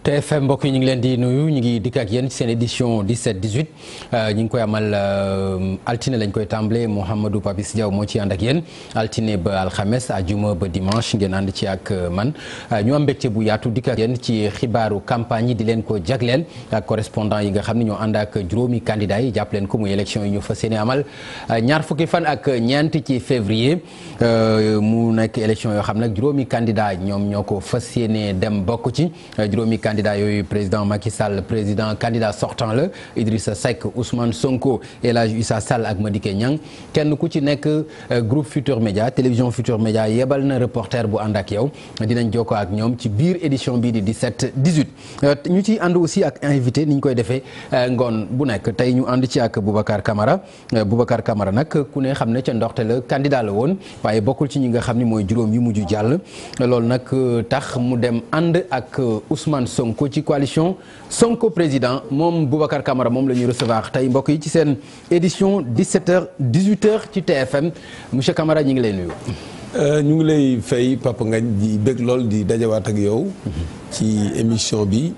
TFM mbokk yi ñu ngi leen di nuyu ñu ngi dikk ak yéen ci seen édition 17 18 ñu ngi koy amal altine lañ koy tàmbalee Mouhamadou Papis Diaw moo ci ànd ak yéen altine ba alxames ajuma ba dimanche ngeen ànd ci ak man ñu am mbégte bu yaatu dikk ak yéen ci xibaaru campagne yi di leen ko jagleel ak correspondant yi nga xam ne ñoo ànd ak juróomi candidats yi jàpp leen ko muy élection yi ñu fas yéene amal ñaar fukki fan ak ñeent ci février mu nekk élection yoo xam nag juróomi candidat ñoom ñoo ko fas yéene dem bokk ci juróomi candidat yooyu président Macky Sall président candidat sortant la Idrissa Seck Ousmane Sonko El Hadj Issa Sall ak Madické Niang kenn ku ci nekk groupe Futur Média télévision Futur Média yebal na reporter bu ànd ak yow dinañ jokkoo ak ñoom ci biir édition bii di 17 18 ñu ciy ànd aussi ak invité ni ñu koy defee ngoon bu nekk tey ñu ànd ci ak Boubacar Camara Boubacar Camara nag ku ne xam ne ca ndoxte la candidat la woon waaye bokkul ci ñi nga xam ni mooy juróom yi mujj jàll loolu nag tax mu dem ànd ak Ousmane Sonko ci coalition Sonko président moom Boubacar Camara moom la ñuy recevoir tey mbokk yi ci seen édition 17h 18h ci TFM monsieur Camara ñi ngi lay nuyu. ñu ngi lay fay Papa Ngagne di bëgg lool di dajawaat ak yow. ci émission bi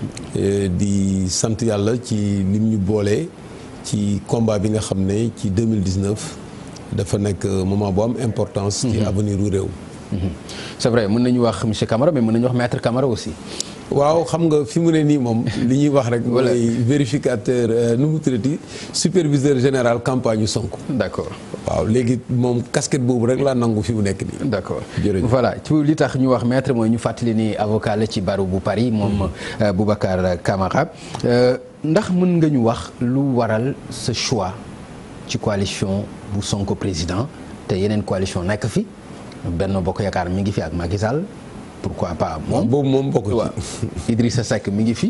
di sant yàlla ci lim ñu boole ci combat bi nga xam ne ci 2019 dafa nekk moment bu am importance. ci avenir u réew. c'est vrai mën nañu wax monsieur Camara mais mën nañu wax maître Camara aussi. waaw xam nga fi mu ne nii moom li ñuy wax rek. mooy vérificateur nu mu tuddati superviseur général campagne yu Sonko. d'accord waaw léegi moom casquette boobu rek laa nangu fi mu nekk nii. d'accord jërëjëf voilà ci li tax ñu wax maître mooy ñu fàttali ni avocat la ci barreau bu Paris moom Boubacar Camara ndax mën nga ñu wax lu waral ce choix ci coalition bu Sonko président te yeneen coalition nekk fi Benno Bokk Yaakaar mi ngi fi ak Macky Sall pourquoi pas moom boobu moom bokk waaw Idrissa Seck mi ngi fi.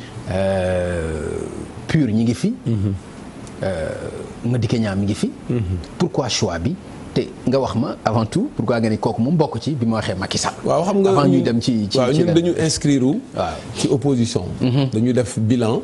PUR ñi ngi fi. Madické Niang mi ngi fi. pourquoi choix bi te nga wax ma avant tout pourquoi nga ni kooku moom bokk ci bi ma waxee Macky Sall. waaw xam nga avant ñuy dem ci ci waaw ñun dañu inscrire waaw ci opposition. dañu def bilan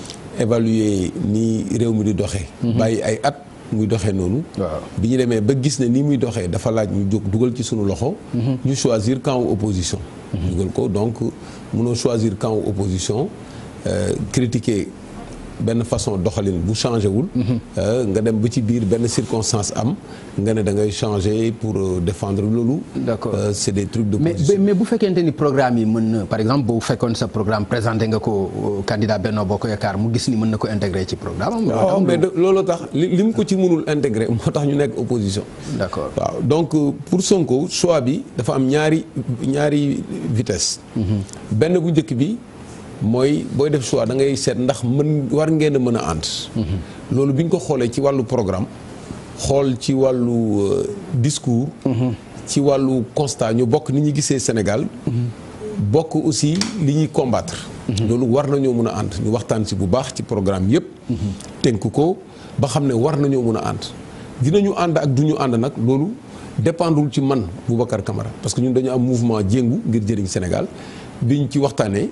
évaluer ni réew mi di doxee. bàyyi ay at. muy doxee noonu. waaw bi ñu demee ba gis ne ni muy doxee dafa laaj ñu jóg dugal ci sunu loxo. ñu choisir camp opposition. dugal ko donc mënoo choisir camp opposition critiquer benn façon doxalin bu changé wul. nga dem ba ci biir benn circonstance am nga ne da ngay changer pour défendre loolu. d'accord c'est des trucs de mais position. mais bu fekkente ni programme yi mën na par exemple bu fekkoon sa programme présenté nga ko candidat Benno Bokk Yaakaar mu gis ni mën na ko intégrer ci programme am. waaw mais loolu tax li li mu ko ci mënul intégré moo tax ñu nekk opposition. d'accord waaw donc pour Sonko choix bi dafa am ñaari ñaari vitesse. benn bu njëkk bi mooy booy def choix da ngay seet ndax mën war ngeen a mën a ànd. loolu bi ñu ko xoolee ci wàllu programme xool ci wàllu discours. ci wàllu constat ñu bokk ni ñu gisee Sénégal. bokk aussi li ñuy combattre. loolu war nañoo mën a ànd ñu waxtaan ci bu baax ci programme yépp tënk ko ba xam ne war nañoo mën a ànd. dinañu ànd ak du ñu ànd nag loolu dépendul ci man Boubacar Camara parce que ñun dañu am mouvement jéngu ngir jëriñ Sénégal biñ ci waxtaanee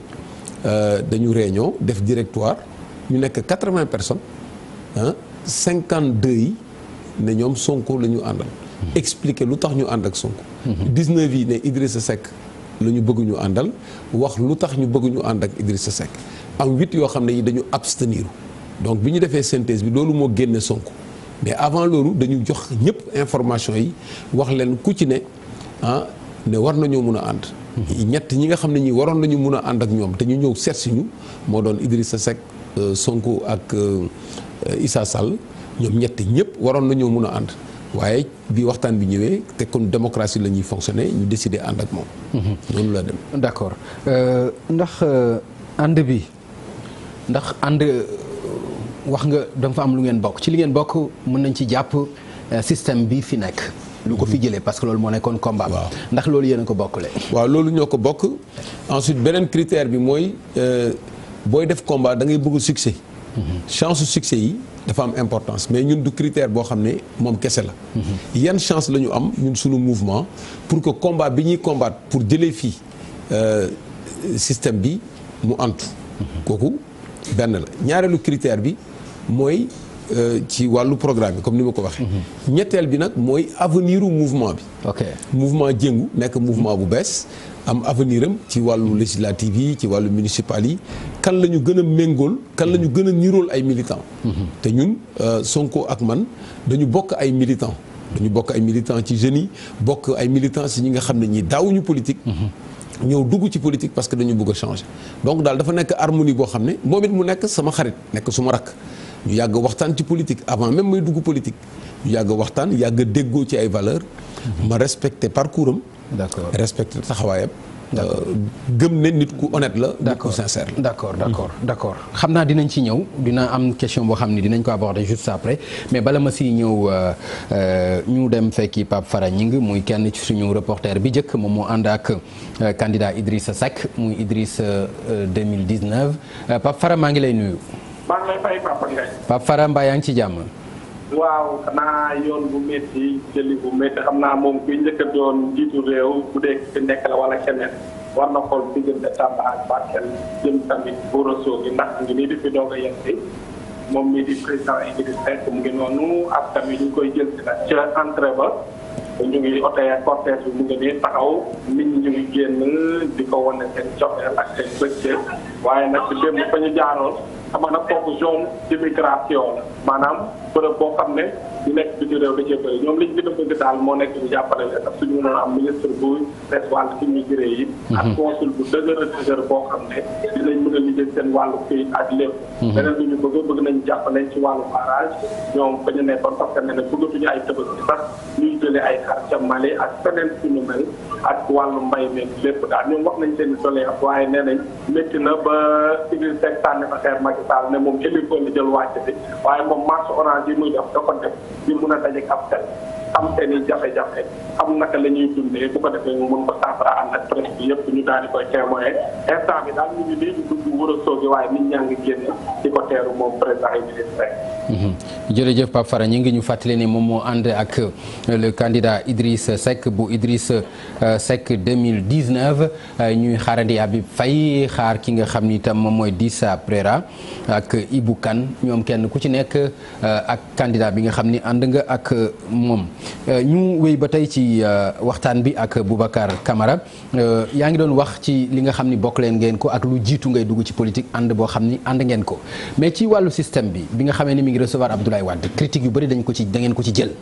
dañu réunion def directoire ñu nekk quatre-vingts personnes ah cinquante-deux yi ne ñoom Sonko la ñu àndal. expliquer lu tax ñu ànd ak Sonko. dix-neuf yi ne Idrissa Seck la ñu bëgg ñu àndal wax lu tax ñu bëgg ñu ànd ak Idrissa Seck am huit yoo xam ne yi dañu abstenir donc bi ñu defee synthèse bi loolu moo génne Sonko. mais avant loolu dañu jox ñëpp information yi wax leen ku ci ne ah ne war nañoo mun a ànd. ñett ñi nga xam ne ñi waroon nañu mun a ànd ak ñoom te ñu ñëw seet si ñu moo doon Idrissa Seck Sonko ak Issa Sall ñoom ñett ñëpp waroon nañoo mun a ànd waaye bi waxtaan bi ñëwee te kon démocratie la ñuy fonctionner ñu décider ànd ak moom. noonu la dem. d'accord ndax ànd bi ndax ànd. wax nga da fa am lu ngeen bokk ci li ngeen bokk mën nañ ci jàpp système bi fi nekk. lu ko fi jëlee parce que loolu moo nekkoon combat. waaw ndax loolu yéen a ko bokkule. waaw loolu ñoo ko bokk ensuite beneen critère bi mooy booy def combat da ngay bëgg succès. chance su succès yi dafa am importance mais ñun du critère boo xam ne moom kese la. yan chance la ñu am ñun suñu mouvement pour que combat bi ñuy combattre pour jëlee fii système bi mu antu. kooku benn la ñaareelu critère bi. mooy ci wàllu programme bi comme ni ma ko waxee. ñetteel bi nag mooy avenir u mouvement bi. ok mouvement jëngu nekk mouvement bu bees am avenir am ci wàllu législative yi ci wàllu municipal yi kan la ñu gën a méngool kan la ñu gën a nirool ay militants. te ñun Sonko ak man dañu bokk ay militants. dañu bokk ay militants ci jeunes yi bokk ay militants si ñi nga xam ne ñi daawuñu politique. ñëw dugg ci politique parce que dañu bëgg a changer donc daal dafa nekk harmonie boo xam ne moom it mu nekk sama xarit nekk suma rakk ñu yàgg waxtaan ci politique avant même may dugg politique ñu yàgg waxtaan yàgg déggoo ci ay valeurs ma respecté parcours am d'accord respecté taxawaayam gëm ne nit ku honnête la nit ku sincère la d'accord d'accord d'accord xam naa dinañ ci ñëw dina am question boo xam ni dinañ ko aborder juste après mais bala ma si ñëw ñu dem fekki Pape Fara Ñing muy kenn ci suñu reporter bi njëkk moom moo ànd ak candidat Idrissa Seck muy Idrissa 2019 Pape Fara maa ngi lay nuyu. maa ngi lay fay Papa Ngagne. Pape Fara mbaa yaa ngi ci jàmm. waaw xanaa yoon bu métti jëli bu métti xam naa moom kuy njëkk a doon jiitu réew bu dee fi nekk la wala keneen war na xool diggante Tamba ak Bakel jëm tamit Boroso gi ndax ngi nii di fi doog a yegsi moom mii di président Idrissa Seck mu ngi noonu ak tamit ñu koy jël si nag ca entrée ba ñu ngi oto cortège bi mu ngi nii taxaw nit ñi ñu ngi génn di ko wane seen cofeel ak seen bëccëg waaye nag démb fa ñu jaaroon xam nga nag foofu zone d'immigration la maanaam bërëb boo xam ne ñu nekk bi ci réew da cee bëri ñoom liñ gën a bëgg daal moo nekk ñu jàppale leen ak suñu mënoon am ministre bu des wàllu immigré yi ak consul bu dëgër a dëgër boo xam ne dinañ mën a liggéey seen wàllu këyit ak lépp beneen lu ñu bëgg bëgg nañ jàppale ci wàllu barrage ñoom fa ñu nekkoon parce que ne ne bëggatuñu ay tëbëg ci sax ñuy jëlee ay xar ca Mali ak feneen suñu mel ak wàllu mbay mi lépp daal ñoom wax nañ seen i doléance waaye nee nañ métti na ba Idrissa Seck sànni fa xeer Macky Sall ne moom hélico li jël wàcc bi waaye moom marche orange yi muy def da ko def di mun a dajeek ab tel xam seen i jafe-jafe xam naka la ñuy dundee bu ko defee mu mën ko saafara ànd ak presse bi yëpp ñu daal di koy témoigner instant bi daal ñu ngi nii di dugg wër a soogi waaye nit ñaa ngi génn di ko teeru moom président Idrissa Seck jërëjëf Pape Fara ñi ngi ñu fàttali ne moom moo ànd ak le candidat Idriss Seck bu Idriss Seck 2019 ñuy xaarandi Habib Faye xaar ki nga xam ni itam moom mooy Dissa Préra ak Ibou Kane ñoom kenn ku ci nekk ak candidat bi nga xam ni ànd nga ak moom ñu wéy ba tey ci waxtaan bi ak Boubacar Camara yaa ngi doon wax ci li nga xam ni bokk leen ngeen ko ak lu jiitu ngay dugg ci politique ànd boo xam ni ànd ngeen ko mais ci wàllu système bi bi nga xamee ni mi ngi recevoir Abdoulaye Wade critique yu bëri dañ ko ci da ngeen ko ci jël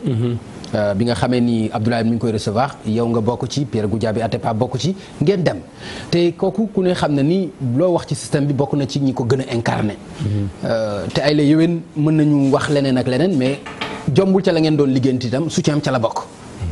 bi nga xamee ni Abdoulaye mi ngi koy recevoir yow nga bokk ci Pierre Goudiaby Atepa bokk ci ngeen dem te kooku ku ne xam na ni loo wax ci système bi bokk na ci ñi ko gën a incarné te ay la yowén mën nañu wax leneen ak leneen mais jombul ca la ngeen doon liggéeyante itam soutien am ca la bokk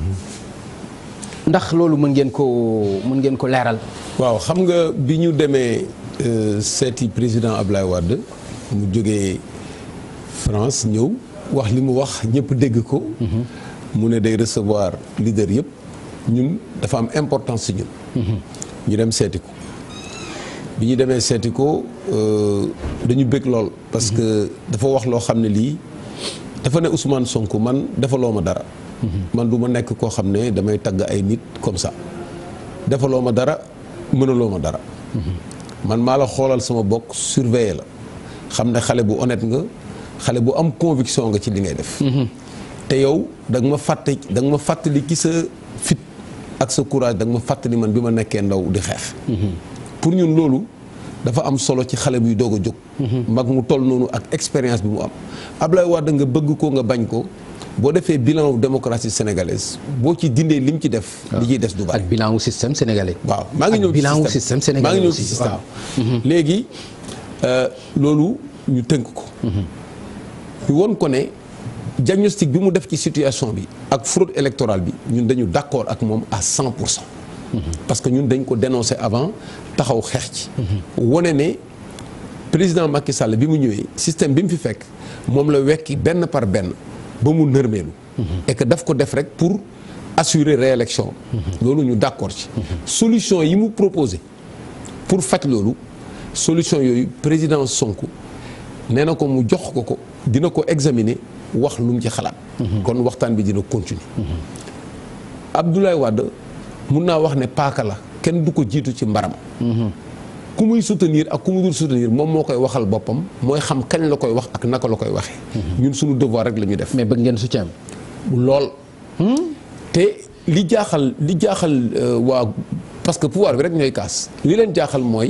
ndax loolu mën ngeen ko mën ngeen ko leeral waaw xam nga bi ñu demee seeti président Abdoulaye Wade mu jógee France ñëw wax li mu wax ñëpp dégg ko mu ne day recevoir leader yëpp ñun dafa am importance ci ñun ñu dem seeti ko bi ñu demee seeti ko dañu bëgg lool parce que dafa wax loo xam ne lii dafa ne Ousmane Sonko man defaloo ma dara man du ma nekk koo xam ne damay tagg ay nit comme ça defaloo ma dara mënaloo ma dara man maa la xoolal sama bokk surveiller la xam ne xale bu honnête nga xale bu am conviction nga ci li ngay def te yow da nga ma fàtte da nga ma fàttali ki sa fit ak sa courage da nga ma fàttali man bi ma nekkee ndaw di xeex pour ñun loolu dafa am solo ci xale buy doog a jóg mag mu toll noonu ak expérience bi mu am Ablaye Wade nga bëgg ko nga bañ ko boo defee bilan démocratie sénégalaise boo ci dindee lim ci def li ciy des du bari ak bilan wu système sénégalais waaw maa ngi ñëw ci bilan wu système maa ngi sénégalais ñëw ci système léegi loolu ñu tënk ko ñu won ko ne diagnostic bi mu def ci situation bi ak fraude électorale bi ñun dañu d'accord ak moom à 100 pour cent parce que ñun dañ ko dénoncer avant taxaw xeex ci wone ne président Macky Sall bi mu ñëwee système bi mu fi fekk moom la wekki benn par benn ba mu nërmeelu et que daf ko def rek pour assurer réélection loolu ñu d'accord ci solution yi mu proposé pour faj loolu solution yooyu président Sonko nee na ko mu jox ko ko dina ko examiner wax lu mu ci xalaat kon waxtaan bi dina continuer Abdoulaye Wade mun naa wax ne paaka la kenn du ko jiitu ci mbaram ku muy soutenir ak ku mu dul soutenir moom moo koy waxal boppam mooy xam kañ la koy wax ak naka la koy waxee. ñun suñu devoir rek la ñuy def. mais bëgg ngeen soutien lool. te li jaaxal li jaaxal waa parce que pouvoir bi rek ñooy kaas. li leen jaaxal mooy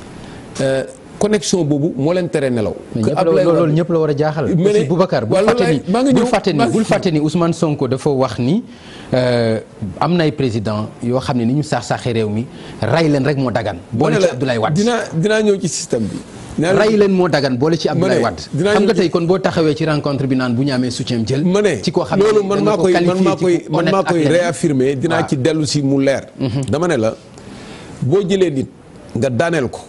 connexion boobu moo leen tere nelaw. mais ñëpp la loolu ñëpp la war a jaaxal. mais aussi Boubacar bul fàtte ni bul fàtte ni bul fàtte ni Ousmane Sonko dafa wax ni am na ay président yoo xam ne ni ñu saax saaxee réew mi ray leen rek moo dagan. boole ci Abdoulaye Wade dinaa dinaa ñëw ci système bi. ray leen moo dagan boole ci Abdoulaye Wade. xam nga tey kon boo taxawee ci rencontre bi naan bu ñu amee soutien jël. ma ne ci koo xam ne loolu man maa koy man maa koy man maa koy réaffirmer dinaa ci dellu si mu leer. dama ne la boo jëlee nit nga daaneel ko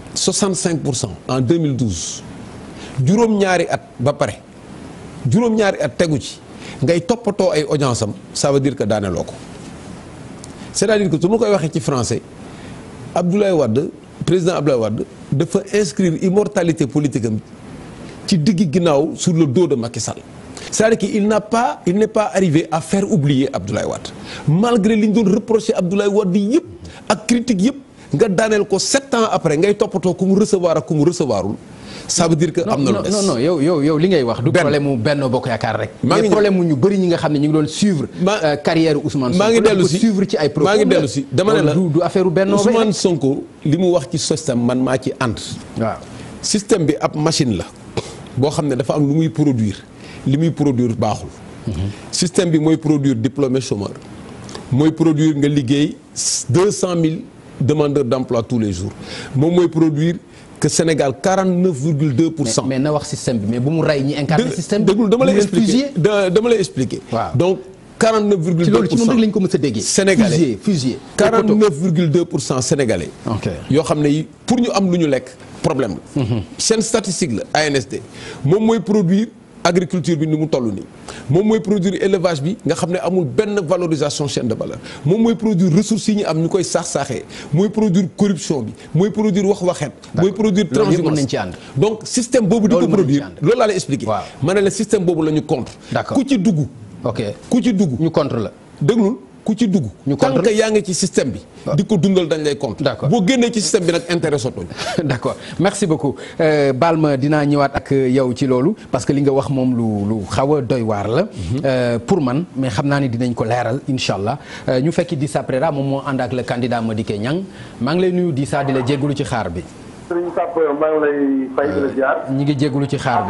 65 pour cent en 2012 juróom-ñaari at ba pare juróom-ñaari at tegu ci ngay toppatoo ay audience am ça veut dire que daaneloo ko c'est-à-dire que su ma koy waxee ci français Abdoulaye Wade président Abdoulaye Wade dafa inscrire immortalité politique am ci digg ginnaaw sur le dos de Macky Sall c'est-à-dire que il n'a pas il n'est pas arrivé à faire oublier Abdoulaye Wade malgré li ñu doon reprocher Abdoulaye Wade yëpp ak critique yëpp nga daaneel ko sept ans après ngay toppatoo ku mu recevoir ak ku mu recevoirul ça veut dire que am na lu des non non yow yow yow li ngay wax. du problème mu Benno Bokk Yaakaar rek. maa ngi problème mu ñu bëri ñi nga xam ne ñu ngi doon suivre. ma carrière Ousmane Sonko maa ngi dellu si suivre ci ay propos maa ngi dellu si dama ne la du du affaire Benno Ousmane Sonko li mu wax ci système man maa ci ànd. waaw système bi ab machine la boo xam ne dafa am lu muy produire li muy produire baaxul. système bi mooy produire diplômé chômeur mooy produire nga liggéey deux cent mille demandeurs d'emploi tous les jours moom mooy produire que Sénégal 49 virgule 2 pour cent. mais na wax système bi mais bu mu rey ñi incarné système bi. déglu dama lay expliquer dama lay expliquer. waaau donc 49 virgule 2 loolu pour ci cent moom rek lañ ko mës a déggee. sénégalais fusillé fusillé. 49 virgule 2 pour cent sénégalais. ok yoo xam ne yi pour ñu am lu ñu lekk problème la. seen statistique la ANSD moom mooy produire agriculture bi ni mu toll nii moom mooy produire élevage bi nga xam ne amul benn valorisation chaîne de valeur moom mooy produire ressources yi ñu am ñu koy saax saaxee mooy produire corruption bi mooy produire wax waxeet. mooy produire loolu yëpp mën nañ transhumance ci ànd. donc système boobu di Loolu ko mën nañ ci produire ànd. loolu laa lay expliquer. Waaw. ma ne la système boobu la ñu contre. D'accord. ku ci dugg ok ku ci dugg. ñu contre la. déglul ku ci dugg. Ñu tant contre- que yaa ngi ci système bi. di ko dundal dañ lay contre. D'accord. boo génnee ci système bi nag intérêt sotuñ. d'accord merci beaucoup Euh, baal ma dinaa ñëwaat ak yow ci loolu parce que li nga wax moom lu lu xaw a doy waar la. Euh, pour man mais xam naa ni dinañ ko leeral incha allah Euh, ñu fekki Dissa Préra moom moo ànd ak le candidat Madické Niang maa ngi lay nuyu Dissa di la jégalu ci xaar bi. Sëriñ Sàpp maa ngi lay fay di la ziar ñi ngi jégalu ci xaar bi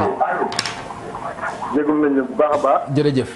jégalu nañ la bu baax a baax jërëjëf.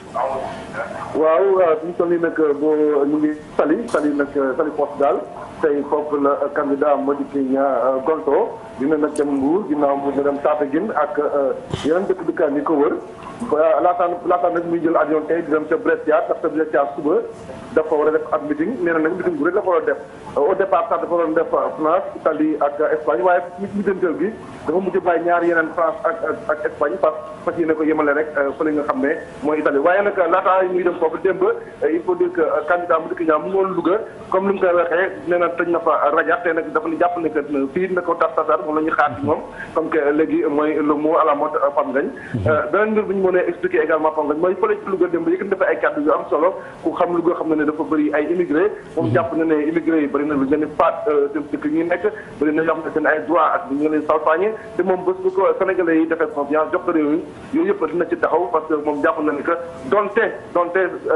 waaw fi ñu toll nii nag boo ñu ngi Saly Saly nag Saly Portugal tey foofu la candidat Madické Niang gonto dina nag dem Mbour ginnaaw mu dem Tataguine ak yeneen dëkk dëkkaan yi ko wër ba laataan laataan nag muy jël avion tey di dem ca Brescia ndax ca Brescia suba dafa war a def ab meeting nee na nag meeting bu rëy dafa war a def au départ sax dafa waroon def France Italie ak Espagne waaye mi mujjanteel bi dafa mujj bàyyi ñaar yeneen France ak ak ak Espagne parce que fas yéene ko yemale rek fële nga xam ne mooy Italie waaye nag laata muy dem foofu démb il faut dire que candidat Madické Niang mu ngoon Louga comme ni mu koy waxee nee na tëj na fa rajo te nag dafa ni jàpp ne que fii na ko tas tasar moom la ñuy xaar ci moom comme que léegi mooy le mot à la mode Pam Ngagne beneen mbir bu ñu mënee expliquer également Pam Ngagne mooy fële ci Louga démb yëkkati dafa ay kàddu yu am solo ku xam Louga xam na ne dafa bëri ay immigré moom jàpp na ne immigré yi bëri na lu leen di faat seen dëkk yi nekk bëri na yoo xam ne seen ay droit ak ñu ngi leen salfaañe te moom bés bu ko sénégalais yi defee confiance jox ko réew mi yooyu yëpp dina ci taxaw parce que moom jàpp na ni que donte donte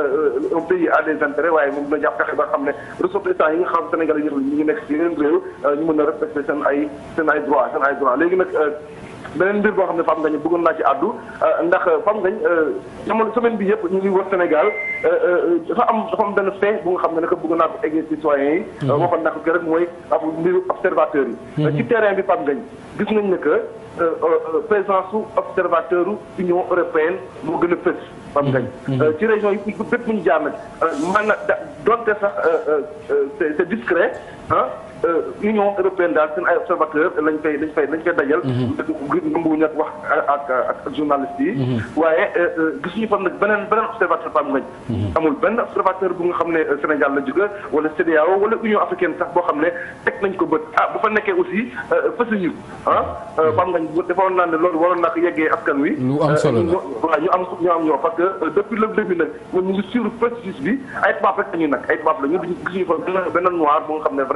un pays a des intérêts waaye moom dina jàpp fexe ba xam ne ressortissants yi nga xam sénégalais yi ñu ngi nekk ci yeneen réew ñu mën a respecter seen ay seen ay droit seen ay droit léegi nag beneen mbir boo xam ne Fam Ngagne bëggoon naa ci àddu ndax Fam Ngagne jamono semaine bi yëpp ñu ngi wër Sénégal dafa am dafa am benn fait bu nga xam ne nag bëggoon naa ko eggee citoyens yi. waxoon naa ko rek mooy ab mbiru observateur yi. ci terrain bi Fam Ngagne gis nañ ne que présence su observateur Union européenne moo gën a fës. Fam Ngagne ci région yi bépp bu ñu jaar nag man na da donte sax c'est c'est discret ah. Union européenne daal seen ay observateur lañ fay lañ fay lañ fay dajal. ngëmbuwuñu nag wax ak ak ak journaliste yi. waaye gisuñu fa nag beneen beneen observateur Fam Ngagne. amul benn observateur bu nga xam ne Sénégal la jóge wala CEDEAO wala Union africaine sax boo xam ne teg nañ ko bët ah bu fa nekkee aussi fësuñu ah. Fam Ngagne bu defoon naa ne loolu waroon naa ko yeggee askan wi. lu am solo la waaw ñu am ñu am ñoo parce que depuis le début nag ñun ñu ngi suivre processus bi ay tubaab rek la ñu nag ay tubaab la ñu gisuñu fa benn benn noir bu nga xam ne vraiment.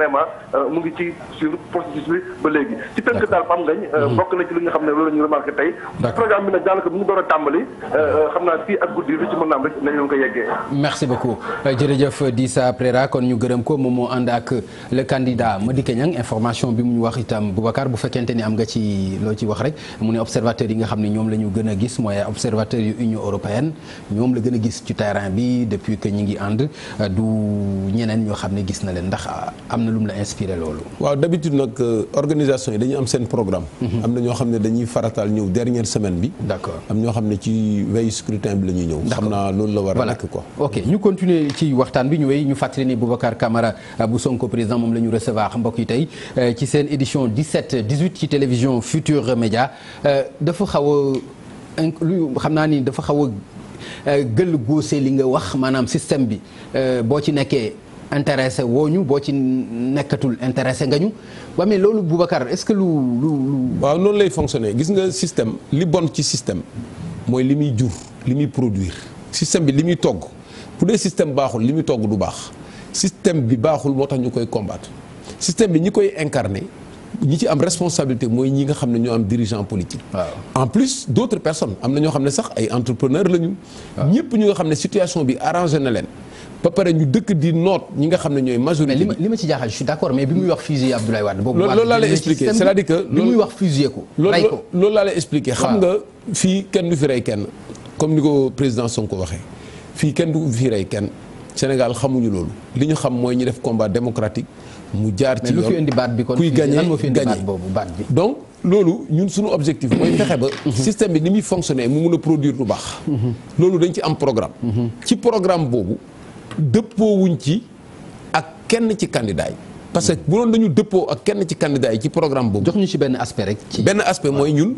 mu ngi ci sur processus bi ba léegi ci tënk daal Pam Ngañ bokk na ci li nga xam ne loolu la ñu remarqué tey programme bi nag daanaka bu ñu door a tàmbali xam naa fii ak guddi lu ci mën a am rek nañ leen ko yeggee merci beaucoup jërëjëf Dissa Préra kon ñu gërëm ko moom moo ànd ak le candidat Madické Niang information bi mu ñu wax itam Boubacar bu fekkente ni am nga ci loo ci wax rek mu ne observateurs yi nga xam ne ñoom la ñu gën a gis mooy observateurs yu Union européenne ñoom la gën a gis ci terrain bi depuis que ñi ngi ànd du ñeneen ñoo xam ne gis na leen ndax am na lu mu la inspiré loolu. waaw d'habitude nag organisation yi dañuy am seen programme. am na ñoo xam ne dañuy farataal ñëw dernière semaine bi. d'accord am ñoo xam ne ci veille scrutin bi la ñuy ñëw. xam naa loolu la war a nekk quoi. ok ñu continuer ci waxtaan bi ñu wéy ñu fàttali ni Boubacar Camara bu Sonko président moom la ñu recevoir mbokk yi tey ci seen édition 17 18 ci télévision Futur Média dafa xaw a lu xam naa ni dafa xaw a gëll góose li nga wax maanaam système bi boo ci nekkee intéressé woo ñu boo ci nekkatul intéressé nga ñu waa mais loolu Boubacar est-ce que lu lu lu. waaw noonu lay fonctionner gis nga système li bon ci système mooy li muy jur li muy produire système bi li muy togg bu dee système baaxul li muy togg du baax système bi baaxul moo tax ñu koy combattre système bi ñi koy incarner ñi ci am responsabilité mooy ñi nga xam ne ñoo am dirigeant politique. en plus d'autres personnes am na ñoo xam ne sax ay entrepreneurs lañu. ñëpp ñu nga xam ne situation bi arrangé na leen. ba pare ñu dëkk di noot ñi nga xam ne ñooy majorité mais li ma li ma ci jaaxal je suis d'accord mais bi muy wax fusiller Abdoulaye Wade. boobu loolu laa lay expliquer c'est-à-dire que. bi muy wax fusiller ko. rey ko loolu laa lay expliquer. xam nga fii kenn du fi rey kenn comme ni ko président Sonko waxee fii kenn du fi rey kenn Sénégal xamuñu loolu li ñu xam mooy ñu def combat démocratique mu jaar ci yoon mais lu fi indi baat bi kon kuy gagné lan moo fi indi baat gagné boobu baat bi. donc loolu ñun suñu objectif mooy fexe ba. système bi ni muy fonctionner mu mun a produire lu baax. loolu dañ ci am programme. ci programme boobu. dëppoowuñ ci ak kenn ci candidat yi parce que bu doon dañu dëppoo ak kenn ci candidat yi ci programme boobu. jox ñu ci benn aspect rek. ci benn aspect mooy ñun.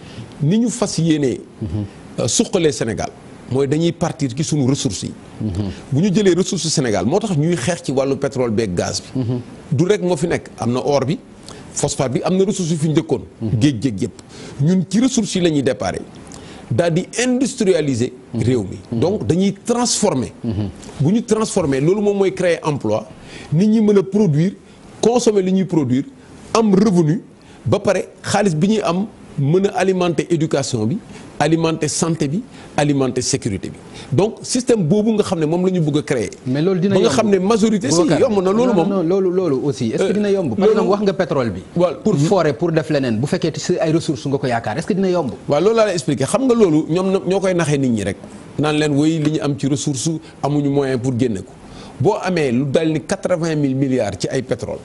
ni ñu fas yéenee. suqalee Sénégal mooy dañuy partir ci suñu ressources yi. bu ñu jëlee ressources Sénégal moo tax ñuy xeex ci wàllu pétrole beeg gaz bi. du rek moo fi nekk am na or bi phosphate bi am na ressources yu fi njëkkoon. géej géej yëpp ñun ci ressources yi la ñuy déparé. daal di industrialiser réew mi donc dañuy transformer bu ñu transformer loolu moom mooy créer emploi nit ñi mën a produire consommer li ñuy produire am revenu ba pare xaalis bi ñuy am mën a alimenter éducation bi alimenter santé bi alimenter sécurité bi donc système boobu nga xam ne moom la ñu bëgg a créer mais loolu dina ba nga yomb. xam ne majorité si Boubacar, yomb na loolu non, moom non, loolu loolu aussi est-ce que Euh, dina yomb par loolu- exemple wax nga pétrole bi Waaw. pour forer pour def leneen bu fekkee ci ay ressources nga ko yaakaar est-ce que dina yomb waaw loolu laa lay expliquer xam nga loolu ñoom na- ñoo koy naxee nit ñi rek naan leen woy li ñu am ci ressource amuñu moyen pour génne ko boo amee lu dal ni quatre-vingt mille milliards ci ay pétrole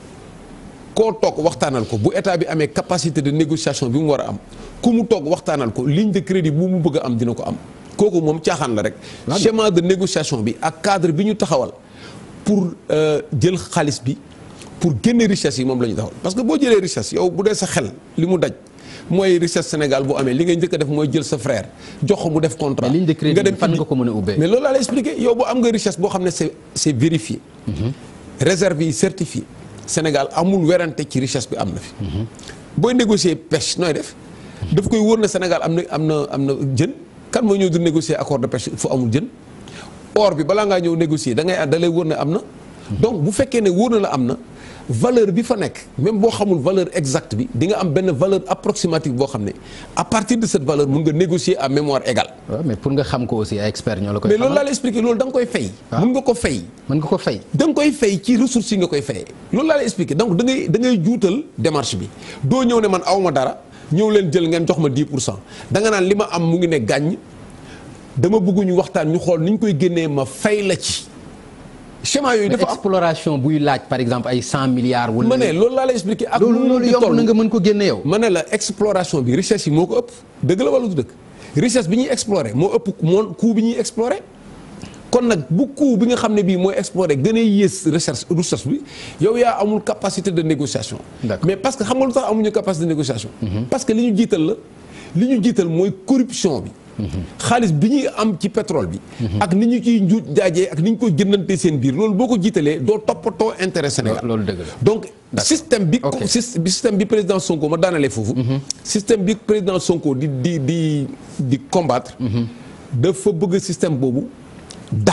koo toog waxtaanal ko bu état bi amee capacité de négociation bi mu war a am ku mu toog waxtaanal ko ligne de crédit bu mu bëgg a am dina ko am kooku moom caaxaan la rek schéma de négociation bi ak cadre bi ñu taxawal pour euh, jël xaalis bi pour génne richesse yi moom la ñu taxawal parce que boo jëlee richesse yow bu dee sa xel li mu daj mooy richesse Sénégal bu amee li ngay njëkk a def mooy jël sa frère jox ko mu def contrat. Mais ligne de crédit nga dem fan indi- nga ko mën a ubbee? mais loolu laa lay expliqué yow boo am nga richesse boo xam ne c'est c'est vérifié. réserve yi certifié Sénégal amul werante ci richesse bi am na fi. booy négocier pêche nooy def. daf koy wóor na Sénégal am na am na am na jën kan mooy ñëw di négocier accord de pêche fu amul jën. or bi balaa ngaa ñëw négocier da ngay da lay wóor ne am na. donc bu fekkee ne wóor na la am na valeur bi fa nekk même boo xamul valeur exacte bi di nga am benn valeur approximative boo xam ne à partir de cette valeur mun nga négocier à mémoire égale. waaw mais pour nga xam ko aussi ay experts ñoo la koy mais loolu laa xamal lay expliquer loolu da nga koy fay. mun nga ko fay. mën nga ko fay da nga koy fay ci ressources yi nga koy fayee loolu laa lay expliquer donc da ngay da ngay juutal démarche bi doo ñëw ne man awma dara ñëw leen jël ngeen jox ma 10 pour cent da nga naan li ma am mu ngi ne gàññ dama bëgg ñu waxtaan ñu xool ni ñu koy génnee ma fay la ci schéma yooyu mais dafa am exploration buy laaj par exemple ay cent milliards wala ma ne loolu laa lay expliquer ak loolu nu mu loolu di yomb toll. na nga mën ko génne yow ma ne la exploration bi richesse yi moo ko ëpp dëgg la wala du dëgg richesse bi ñuy explorer moo ëpp moo coût bi ñuy explorer kon nag bu coût bi nga xam ne bii mooy explorer gën a yées recherche recherche bi yow yaa amul capacité de négociation D'accord. mais parce que xam nga lu tax amuñu capacité de négociation parce que li ñu jiital la li ñu jiital mooy corruption bi xaalis bi ñuy am ci pétrole bi ak ni ñu ciy njuuj jaajee ak ni ñu koy jëndante seen biir loolu boo ko jiitalee doo toppatoo intérêt Sénégal loolu dëgg la donc système bi Ok. syst- bi système bi président Sonko ma daanalee foofu système bi président Sonko di di di di combattre dafa bëgg système boobu daanu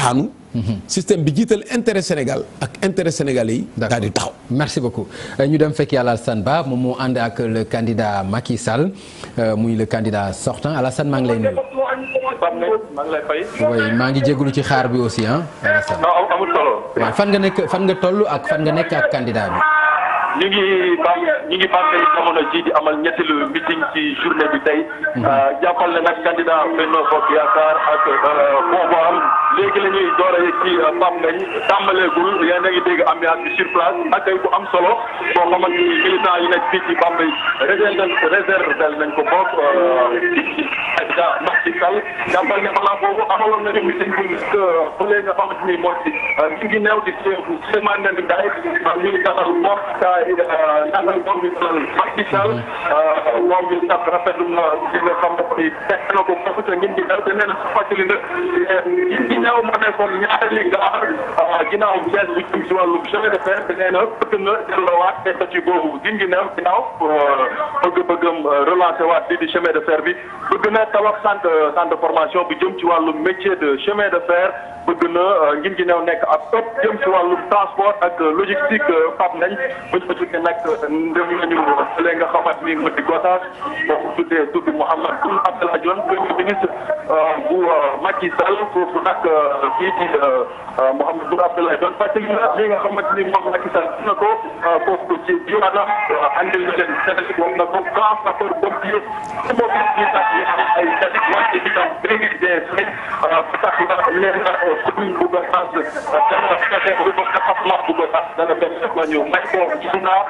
système bi jiital intérêt Sénégal ak intérêt sénégalais yi. daal di taxaw. merci beaucoup ñu dem fekki Alassane Ba moom moo ànd ak le candidat Macky Sall muy le candidat sortant Alassane maa ngi lay nuyu. maa ngi lay fay. oui maa ngi jégalu ci xaar bi aussi ah. Alassane non amul solo. waaw fan nga nekk fan nga toll ak fan nga nekk ak candidat bi. ñu ngi bam ñu ngi bàmbali jamono ji di amal ñetteelu meeting ci journée bi tey. jàppal ne nag candidat Benno Bokk Yaakaar ak boobu am léegi la ñuy door a yegg ci Pape Ngagne tàmbaleegul yéen a ngi dégg ambiance bi sur place accueil bu am solo boo xamante ni militant yi nekk fii ci Bambey réserve réserve nañ ko bokk candidat Macky Sall jàppal ne balaa boobu amaloon nañu meeting bu fële nga xamante ni moo ci ñu ngi neew di Souleymane Ndéné Ndiaye ñu ngi dalal moom naatal moom bi dalal Macky Sall moom bi sax rafetlu na li nga xam ne teg na ko foofu te ngeen di daw te nee na sa fàttali na ngeen di ñëw ma nekkoon ñaari gaar ginnaaw bees bu jëm si wàllu chemin de fer te nee na bëgg na delloowaat te statut boobu ngeen di neew ginnaaw bëgg-bëggam relancer waat lii di chemin de fer bi bëgg na tabax centre centre de formation bu jëm ci wàllu métier de chemin de fer bëgg na ngin gi neew nekk ab ëpp jëm ci wàllu transport ak logistique Pape Ngagne buñ ko tuddee nag dem nañu fële nga xamante ni mu di Gossas boo ko tuddee tudd Mouhamed Boun Abdallah Dionne premier ministre bu Macky Sall foofu nag kii di Mouhamed Boun Abdallah Dionne fàttali na li nga xamante ni moom Macky Sall na ko foofu ci diwaanam andil na leen Sénégal wax na ko grand sapeur pompier mobilisation yi am ay tamit wante itam léegi des ba tax na leen na commune bu Gossas dana fexe ba département bu Gossas dana fexe ba ñu may ko gis naa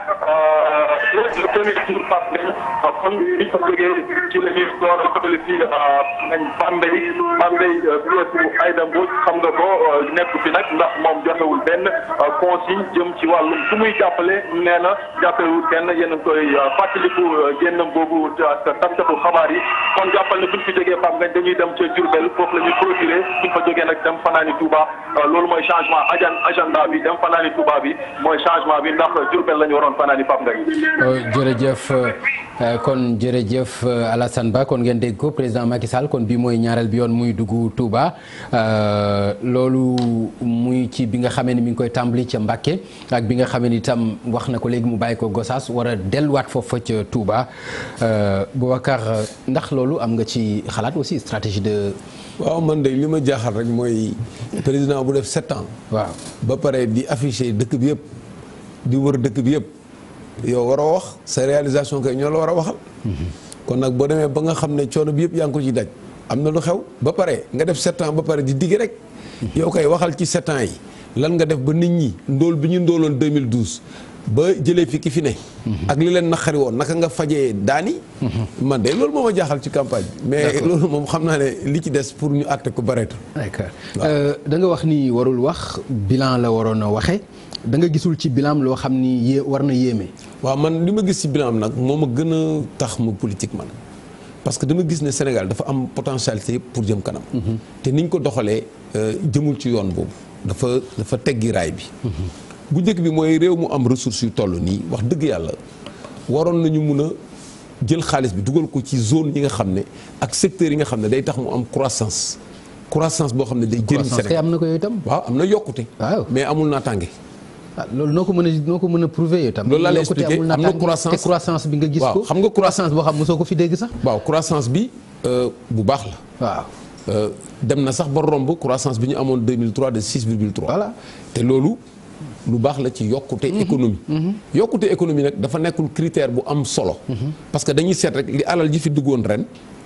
le premier jour Pape Ngagne kon bi ñu ko jógee ci la ñuy door a jëmale fii nañ Bambey Bambey pièce bu Aïda Mbodj xam nga ko nekk fi nag ndax moom joxewul benn consigne jëm ci wàllum su muy jàppale nee na jàppalewul kenn yéen a ngi koy fàttaliku génnam boobu ak taskatu xabaar yi kon jàppal ne buñ fi jógee Pape Ngagne dañuy dem ca Diourbel foofu la ñuy clôturer buñ fa jógee nag dem fanaani Touba loolu mooy changement ajan agenda bi dem fanaani Touba bi mooy changement bi ndax Diourbel la ñu waroon fanaani Pape Ngagne jërëjëf kon jërëjëf Alassane Ba kon ngeen dégg ko président Macky Sall kon bi mooy ñaareel bi yoon muy dugg Touba loolu muy ci bi nga xamee ni mi ngi koy tàmbali ca Mbacké ak bi nga xamee ni itam wax na ko léegi mu bàyyi ko Gossas war a delluwaat foofa ca Touba Boubacar ndax loolu am nga ci xalaat aussi stratégie de. waaw man de li ma jaaxal rek mooy président bu def sept ans. waaw ba pare di afficher dëkk bi yëpp di wër dëkk bi yëpp. yow war a wax sa réalisation kay ñoo la war a waxal. kon nag boo demee ba nga xam ne coono bi yëpp yaa ngi ko ci daj. am na lu xew ba pare nga def sept ans ba pare di digg rek. yow kay waxal ci sept ans yi lan nga def ba nit ñi ndóol bi ñu ndóoloon 2012 ba jëlee fi ki fi ne. ak li leen naqari woon naka nga fajee daani. man de loolu moo ma jaaxal ci campagne bi. mais loolu moom xam naa ne li ci des pour ñu àtte ko bareetul. d'accord da nga wax ni warul wax bilan la waroon a waxe da nga gisul ci bilan loo xam ni yé war na yéeme. waaw man li ma gis ci bilan nag moo ma gën a tax ma politique man parce que dama gis ne Sénégal dafa am potentialité pour jëm kanam. te niñ ko doxalee jëmul ci yoon boobu dafa dafa teggi raay bi. bu njëkk bi mooy réew mu am ressources yu toll nii wax dëgg yàlla waroon nañu mun a jël xaalis bi dugal ko ci zone yi nga xam ne ak secteurs yi nga xam ne day tax mu am croissance croissance boo xam ne day jëriñ Sénégal am na ko yooyu itam. waaw am na yokkute. waaw mais amul naataange. ah loolu noo ko mën a noo ko mën a prouver yow tam. loolu laa lay expliqué am na croissance te croissance bi nga gis waaw ko. xam nga croissance boo xam mosoo ko fi dégg sax. waaw croissance bi bu baax la. waaw. dem na sax ba romb croissance bi ñu amoon 2003 de 6,3. voilà te loolu lu baax la ci yokkute économie. yokkute économie nag dafa nekkul critère bu am solo. parce que dañuy seet rek li alal ji fi duggoon ren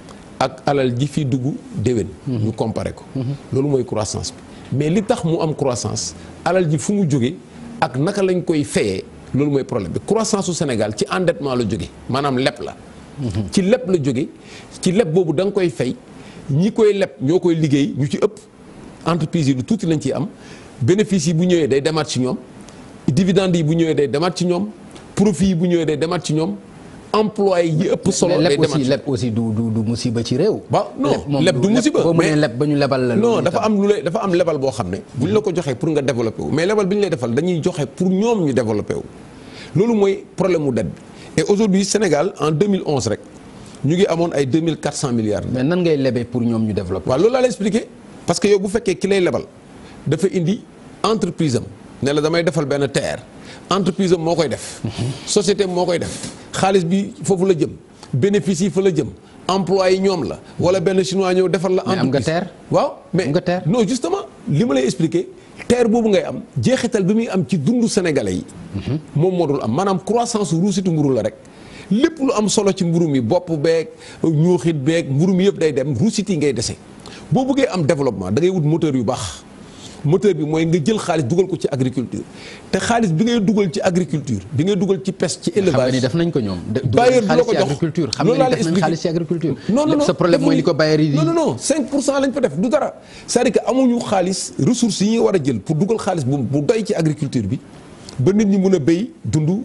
ak alal ji fi dugg déwén. ñu comparé ko. loolu mooy croissance bi mais li tax mu am croissance alal ji fu mu jóge ak naka lañ koy fayee loolu mooy problème bi croissance su Sénégal ci endettement la jóge maanaam leb la. ci leb la jóge ci leb boobu da nga koy fay ñi koy leb ñoo koy liggéey ñu ci ëpp entreprise yi lu tuuti lañ ciy am bénéfice yi bu ñëwee day demaat ci ñoom dividende yi bu ñëwee day demaat ci ñoom profit yi bu ñëwee day demaat ci ñoom employé yi ëpp solo. day leb demaat aussi ci leb aussi du du du musiba ci réew. waaw non moom leb du musiba boo mënee leb ba ñu lebal la. non loolu dafa itam. am lu lay dafa am lebal boo xam ne bu ñu la ko joxee pour nga développé wu mais lebal bi ñu lay defal dañuy joxe pour ñoom ñu développé wu loolu mooy problème mu dette bi et aujourd'hui Sénégal en 2011 rek ñu ngi amoon ay 2400 milliards mais nan ngay lebee pour ñoom ñu développer. waaw loolu laa lay expliqué parce que yow bu fekkee ki lay lebal dafa indi entreprise am ne la damay defal benn terre entreprise am moo koy def. société am moo koy def xaalis bi foofu la jëm bénéfice yi fa la jëm emploi yi ñoom la wala benn chinois ñëw defal la. Mais am nga entreprise terre. waaw mais Am nga terre. non justement li ma lay expliquer terre boobu ngay am jeexital bi muy am ci dundu sénégalais yi. moom moo dul am maanaam croissance ruusitu mburu la rek. lépp lu am solo ci mburu mi bopp beeg ñuuxit beeg mburu mi yëpp day dem ruusit yi ngay dese boo bëggee am développement da ngay wut moteur yu baax moteur bi mooy nga jël xaalis dugal ko ci agriculture te xaalis bi ngay dugal ci agriculture bi ngay dugal ci pêche ci xam nga élevage ni def nañ ko ñoom. de- bailleur dugal du la xaalis ko ci jox agriculture xam loolu nga laa ni la def nañ expliqué. xaalis ci agriculture. non non non sa problème mooy li ko bailleur yi di. non non non 5 pour cent lañ fa def du dara c'est-à-dire que amuñu xaalis ressources yi ñuy war a jël pour dugal xaalis bu bu doy ci agriculture bi ba nit ñi mën a béy dund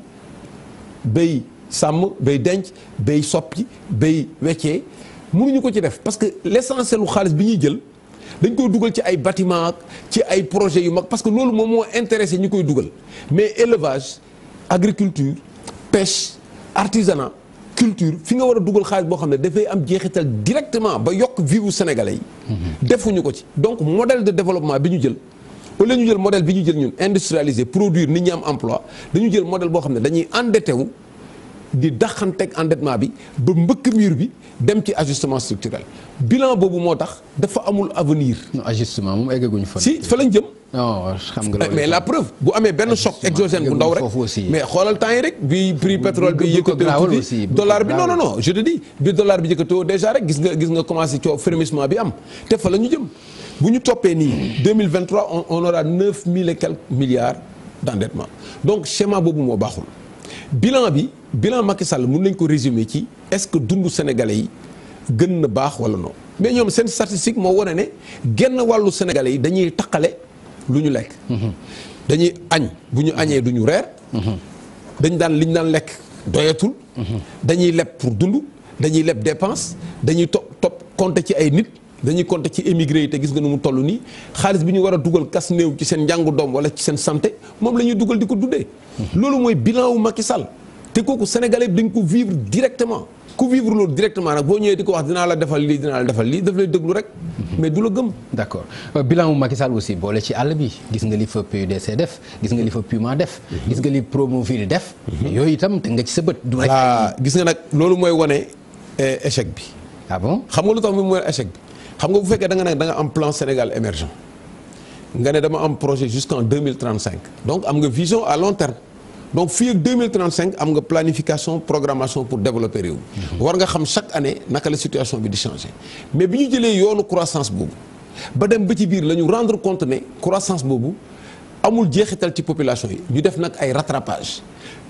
béy sàmm béy denc béy soppi béy weccee mënuñu ko ci def parce que l'essentiel lu xaalis bi ñuy jël dañ koy dugal ci ay bâtiment ak ci ay projets yu mag parce que loolu moom moo intéressé ñi koy dugal mais élevage agriculture pêche artisanat culture fi nga war a dugal xaalis boo xam ne dafay am jeexital directement ba yokk vie wu sénégalais yi. defuñu ko ci donc modèle de développement bi ñu jël. au lieu ñu jël modèle bi ñu jël ñun industrialiser produire nit ñi am emploi dañu jël modèle boo xam ne dañuy endetté wu di daxanteeg endettement bi ba mbëkk mur bi dem ci ajustement structurel bilan boobu moo tax dafa amul avenir. non ajustement moom eggaguñu fa. si fa lañ jëm. non xam nga loolu. mais la preuve bu amee benn choc exogène bu ndaw rek foofu aussi. mais xoolal temps yi rek bi prix pétrole bi bu ko yëkkatee gaawal tuuti aussi, bu ko dollar bi non non gaawal. non je te dis bi dollar bi yëkkatoo déjà rek gis nga gis nga commencé coow frémissement bi am te fa la ñu jëm bu ñu toppee nii 2023 on on aura 9000 et quelques milliards d'endettement donc schéma boobu moo baaxul bilan bi bilan Macky Sall mën nañ ko résumer ci est-ce que dundu sénégalais yi gën na baax wala non mais ñoom seen statistique moo wane ne genn wàllu sénégalais yi dañuy taqale lu ñu lekk. dañuy añ bu ñu añee du ñu reer. dañ daan li ñu daan lekk doyatul. dañuy leb pour dund dañuy leb dépense dañuy topp topp compter ci ay nit dañuy compter ci émigré yi te gis nga nu mu toll nii xaalis bi ñu war a dugal kas néew ci seen njàngu doom wala ci seen santé moom la ñuy dugal di ko dundee. loolu mooy bilan wu Macky Sall te kooku sénégalais bi dañ ko vivre directement ku vivre loolu directement nag boo ñëwee di ko wax dinaa la defal lii dinaa la defal lii daf lay déglu rek mais du la gëm. d'accord Euh, bilan wu Macky Sall aussi boole ci àll bi gis nga li fa PUDC def gis nga li fa Puma def. gis nga li Promoville def. yooyu itam te nga ci sa bët. du rek voilà gis nga nag loolu mooy wane eh, échec bi. ah bon xam nga lu tax moom mooy échec bi xam nga bu fekkee da nga ne da nga am plan Sénégal émergent nga ne dama am projet jusqu'en 2035 donc am nga vision à long terme donc fii ak 2035 am nga planification programmation pour développer réew mi war nga xam chaque année naka la situation bi di changer mais bi ñu jëlee yoonu croissance boobu ba dem ba ci biir la ñu rendre compte ne croissance boobu amul jeexital ci population yi ñu def nag ay rattrapage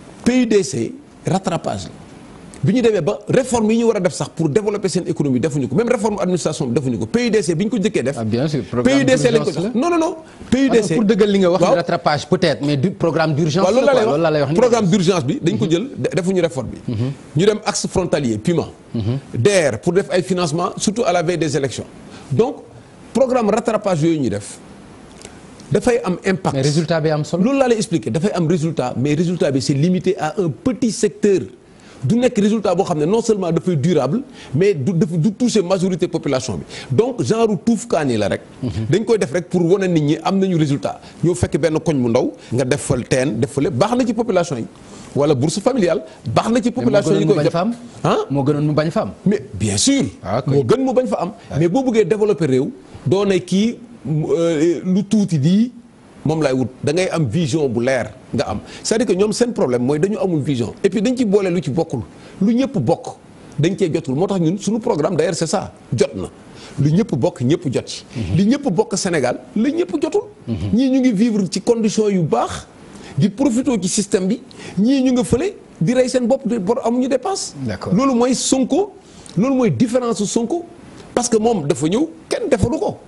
PUDC rattrapage la bi ñu demee ba réforme yi ñu war a def sax pour développer seen économie defuñu ko même réforme administration bi defuñu ko PUDC bi ñu ko jëkkee def. Ah, bien sûr, programme PUDC lañ ko d'urgence jox la. non non non. Ah, PUDC pour dëggal li nga wax waaw. rattrapage peut-être mais du programme d'urgence waaw loolu la laa quoi, lay loolu laa lay wax wax ni programme d'urgence bi dañ ko jël de- defuñu réforme bi. ñu dem axe frontalier Puma. DER pour def ay financement surtout à la veille des élections donc programme rattrapage yooyu ñu def dafay am impact. mais résultat bi am solo. loolu laa lay expliquer dafay am résultat mais résultat bi c'est limité à un petit secteur du nekk résultat boo xam ne non seulement dafay durable mais du daf du toucher majorité population bi donc genre tuufkaani la rek. dañ koy def rek pour wane nit ñi am nañu résultat ñoo fekk benn koñ bu ndaw nga def fa teen def fa lépp baax na ci population yi wala bourse familiale baax na ci population yi moo koy gënoon mu bañ jot fa am. ah moo gënoon mu bañ fa am. mais bien sûr. Ah, ok. moo gën mu bañ fa am. mais boo bëggee développer réew. doo ne kii mu, euh, lu tuuti di moom laay wut da ngay am vision bu leer nga am c'est-à-dire que ñoom seen problème mooy dañu amul vision et puis dañ ci boole lu ci bokkul lu ñëpp bokk dañ cee jotul moo tax ñun suñu programme d'ailleurs c'est ça jot na lu ñëpp bokk ñëpp jot ci. li ñëpp bokk Sénégal la ñëpp jotul. ñii ñu ngi vivre ci conditions yu baax di profité ci système bi ñii ñu nga fële di rey seen bopp di bor amuñu dépense. D'accord. loolu mooy Sonko loolu mooy différence su Sonko parce que moom dafa ñëw kenn defalu ko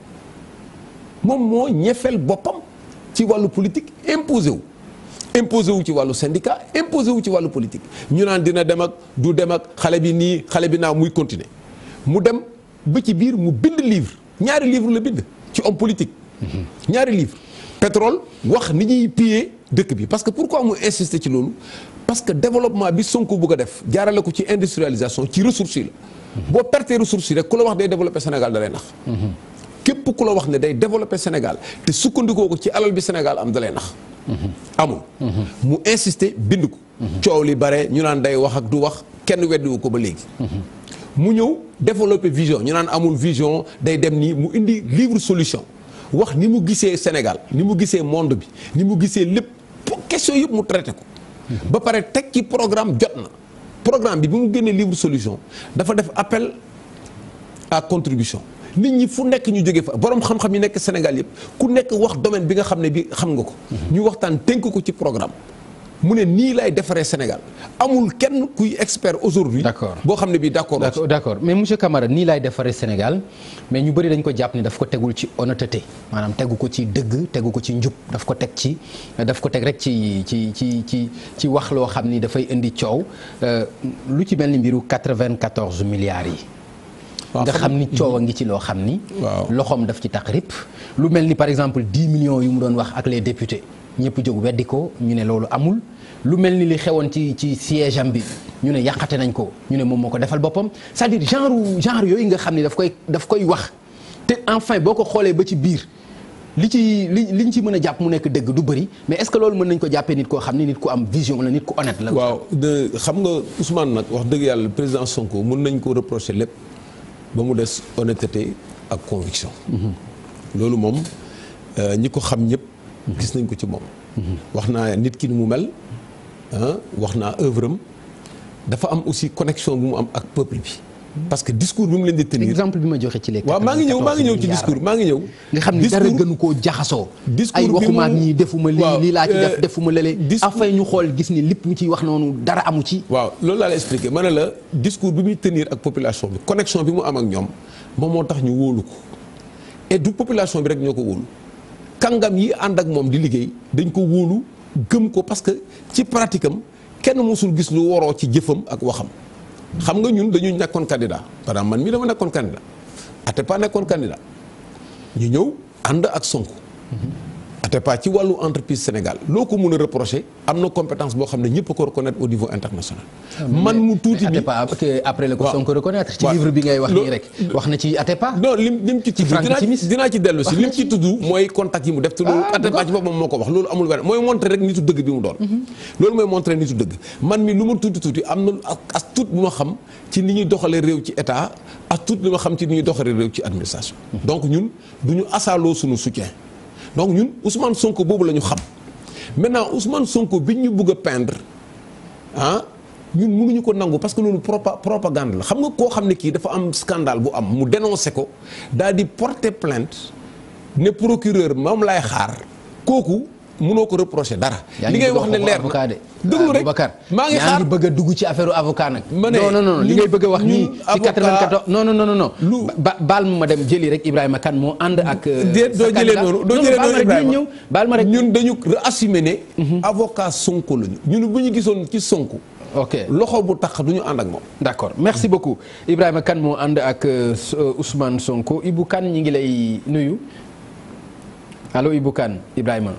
moom moo ñefeel boppam ci wàllu politique imposé wu. imposé wu ci wàllu syndicat imposé wu ci wàllu politique ñu naan dina dem ak du dem ak xale bi nii xale bi naa muy continuer mu dem ba ci biir mu bind livre ñaari livre la bind ci homme politique. ñaari livre pétrole wax ni ñuy piller dëkk bi parce que pourquoi mu insister ci loolu parce que développement bi Sonko bëgg a def jaarale ko ci industrialisation ci ressources yi la. boo pertee ressources yi rek ku la wax day développer Sénégal da lay nax. képp ku la wax ne day développer Sénégal te sukkandikoo ko ci alal bi Sénégal am dalay nax amul mu insister bind ko coow li bare ñu naan day wax ak du wax kenn weddiwu ko ba léegi mu ñëw développer vision ñu naan amul vision day dem nii mu indi livre solution wax ni mu gisee Sénégal ni mu gisee monde bi ni mu gisee lépp question yëpp mu traité ko ba pare teg ci programme jot na programme bi bi mu génnee livre solution dafa def appel à contribution nit ñi fu nekk ñu jógee fa borom xam-xam yi nekk Sénégal yëpp ku nekk wax domaine bi nga xam ne bi xam nga ko ñu waxtaan tënk ko ci programme mu ne nii lay defaree Sénégal amul kenn kuy expert aujourd'hui D'accord. boo xam ne bii d'accord d'accord d'accord mais monsieur Camara nii laay defaree Sénégal mais ñu bëri dañ ko jàpp ni daf ko tegul ci honnêteté maanaam tegu ko ci dëgg tegu ko ci njub daf ko teg ci daf ko teg rek ci ci ci ci ci wax loo xam ni dafay indi coow euh, lu ci mel ni mbiru 94 milliards yi. waaw nga xam- xam ni coow a ngi ci loo xam ni. Waaw. loxoom daf ci tax rip lu mel ni par exemple 10 millions yu mu doon wax ak les députés ñëpp jóg weddi ko ñu ne loolu amul lu mel ni li xewoon ci ci siège am bi ñu ne yàqate nañ ko ñu ne moom moo ko defal boppam c'est-à-dire genre genre yooyu nga xam ni daf koy daf koy wax te enfin boo ko xoolee ba ci biir li ci li liñ ci mën a jàpp mu nekk dëgg du bëri mais est-ce que loolu mën nañ ko jàppee nit koo xam ni nit ku am vision la nit ku honnête la. waaw de xam nga Ousmane nag wax dëgg yàlla président Sonko mën nañ ko reprocher lépp ba mu des honnêteté ak conviction loolu moom euh, ñi ko xam ñëpp gis nañ ko ci moom wax naa nit ki ni mu mel ah wax naa œuvre am dafa am aussi connexion bu mu am ak peuple bi parce que discours bi mu leen di tenir exemple bi ma joxe ci les. waaw maa ngi ñëw maa ngi ñëw ci 94 discours maa ngi ñëw nga xam ni dara Discours- gënu koo jaxasoo. discours ay bi waxuma ak mu- ñii defuma lii waaw, lii laa ci def euh, defuma lële. discours- afin ñu xool gis ni lépp mu ciy wax noonu dara amu ci. waaw loolu laa la expliqué ma ne la discours bi muy tenir ak population bi connexion bi mu am ak ñoom moom moo tax ñu wóolu ko et du population bi rek ñoo ko wóolu kàngam yi ànd ak moom di liggéey dañ ko wóolu gëm ko parce que ci pratique am kenn mosul gis lu waroo ci jëfam ak waxam xam nga ñun dañu nekkoon candidat par exemple man mii dama nekkoon candidat Atepa nekkoon candidat ñu ñëw ànd ak Sonko Atepa ci wàllu entreprise Sénégal loo ko mun a reprocher am na compétence boo xam ne ñëpp a ko reconnaître au niveau international. man mu tuuti bi Atepa que après la ko waaw. Sonko reconnaître ci waaw. livre bi ngay wax Lo- nii rek wax na ci Atepa. non lim lim ci tudd Franck dinaa Timis. dinaa ci dellu si Wax lim na ci ci. tudd mooy contact yi mu def te loolu Ah, Atepa ci boppam moo ko wax loolu amul wenn mooy montré rek nitu dëgg bi mu doon loolu mooy montré nitu dëgg man mi lu ma tuuti tuuti am na ak as tuut bu ma xam ci ni ñuy doxalee réew ci état as tuut li ma xam ci ni ñuy doxalee réew ci administration donc ñun du ñu asaaloo suñu soutien donc ñun Ousmane Sonko boobu la ñu xam maintenant Ousmane Sonko bi ñu bëgg a peindre ah ñun mënuñu ko nangu parce que loolu propa propagande la xam nga koo xam ne kii dafa am scandale bu am mu dénoncé ko daal di porter plainte ne procureur moom laay xaar kooku mënoo ko reprocher dara. yaa li ngi ngay bëgg a wax ne waxu leer avocat de. déglu rek Boubacar maa ngi yaa xaar ngi bëgg a dugg ci affaire avocat nag. Ma ne, non non non li ñun- ngay bëgg a wax nii ñun ci avocat- 94 non non non non non. Lu- ba baal ma ma dem jëli rek Ibrahima Kane moo ànd ak. euh, déet doo sa jëlee candidat. noonu doo Non, jëlee baal ma noonu rek dinañ Ibrahima ñëw baal ma rek. ñun dañu assumer ne. avocat Sonko lañu ñun bu ñu gisoon ci Sonko. ok loxo bu tax du ñu ànd ak moom. d'accord merci beaucoup Ibrahima Kane moo ànd ak euh, S- euh, Ousmane Sonko Ibou Kane ñi ngi lay nuyu allo Ibou Kane Ibrahima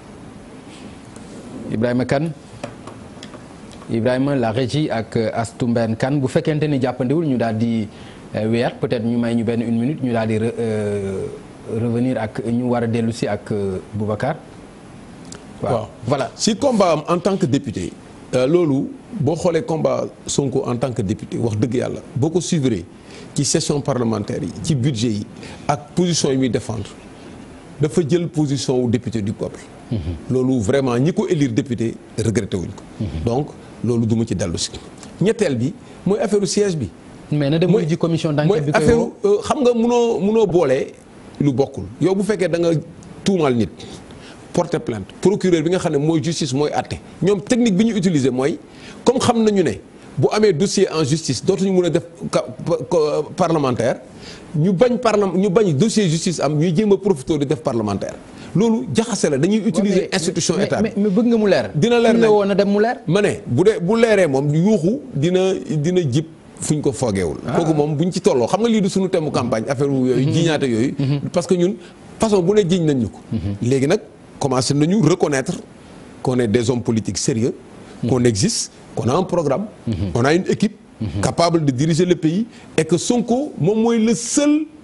Ibrahima Kane Ibrahima la régie ak euh, Astou Mbène Kane bu fekkente ni jàppandiwul ñu daal di euh, weer peut-être ñu may ñu benn une minute ñu daal di re- euh, revenir ak ñu war a dellu si ak euh, Boubacar waaw voilà si combat am en tant que député euh, loolu boo xoolee combat Sonko en tant que député wax dëgg yàlla boo ko suivre ci session parlementaire yi ci budget yi ak position yi muy défendre dafa jël position wu député du peuple. loolu vraiment ñi ko élire député regretté wuñ ko. donc loolu du ma ci dellu si. ñetteel bi mooy affaire siège bi. mais na dem mooy ji commission mooy d'enquête bi koy affaire woo euh, xam nga munoo munoo boole lu bokkul yow bu fekkee da nga tuumaal nit porter plainte procureur bi nga xam ne mooy justice mooy àtte ñoom technique bi ñu utiliser mooy comme xam nañu ne bu amee dossier en justice dootuñu mun a def ca- pa- parlementaire ñu bañ parlement ñu bañ dossier justice am ñuy jéem a profité di def parlementaire loolu jaxase la dañuy utiliser mais- institution mais- état bi mais mais bëgg nga mu leer. Dina leer Fu ñu la nañ. woo na dem mu leer. ma ne bu dee bu leeree moom yuuxu dina dina jib fu ñu ko foogeewul kooku moom bu ñu ci tolloo xam nga lii du suñu thème campagne affaire wu yooyu jiñaate yooyu parce que ñun façon bu ne jiñ nañ ñu ko léegi nag commencé nañu reconnaître qu'on est des hommes politiques sérieux qu'on existe qu'on a un programme on a une équipe capable de diriger le pays et que Sonko moom mooy le seul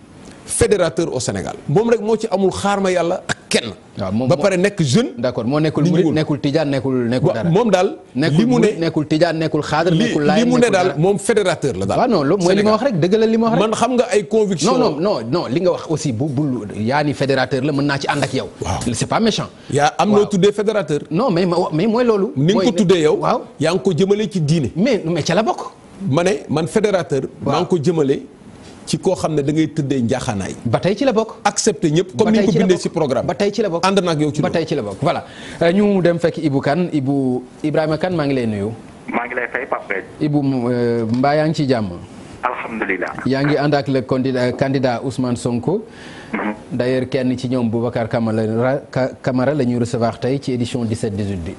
fédérateur au Sénégal moom rek moo ci amul xaar ma yàlla ak kenn. waaw moom ba pare nekk jeune. d'accord moo nekkul li ñu murid wul. nekkul tijaan nekkul nekkul dara moom daal. nekkul li mu ne murid nekkul tijaan nekkul xaadar li nekkul li laayeen mu ne nekkul daal dara. moom fédérateur la daal. waaw non loolu mooy li ma wax rek dëggalal li ma wax rek man xam nga ay conviction non non non non li nga wax aussi bu bu yaa ni fédérateur la mën naa ci ànd ak yow. Waaw. c'est pas méchant. yaa am noo tuddee fédérateur. non mais ma mais mooy loolu. ni nga mooy ko ne- tuddee yow. waaw yaa ngi ko jëmale ci diine. mais mais ca la bokk. ma ne man fédérateur. maa ngi ko jëmale ci koo xam ne da ngay tëddee njaaxaanaay. ba tey ci la bokk. accepté ñëpp comme ba ni tey ñu ko ci la bindee bokk. ci programme. ba tey ci la bokk. ànd na ak yow ci ba loolu. tey ci la bokk voilà Euh, ñu dem fekk Ibou Kane Ibou Ibrahima Kane maa ngi lay nuyu. maa ngi lay fay Pape Ibou euh, mbaa yaa ngi ci jàmm. alhamdulilah yaa ngi ànd ak le candidat candidat Ousmane Sonko. d'ailleurs kenn ci ñoom Boubacar Camara Ka- Camara la ñuy recevoir tey ci édition 17 18 bi.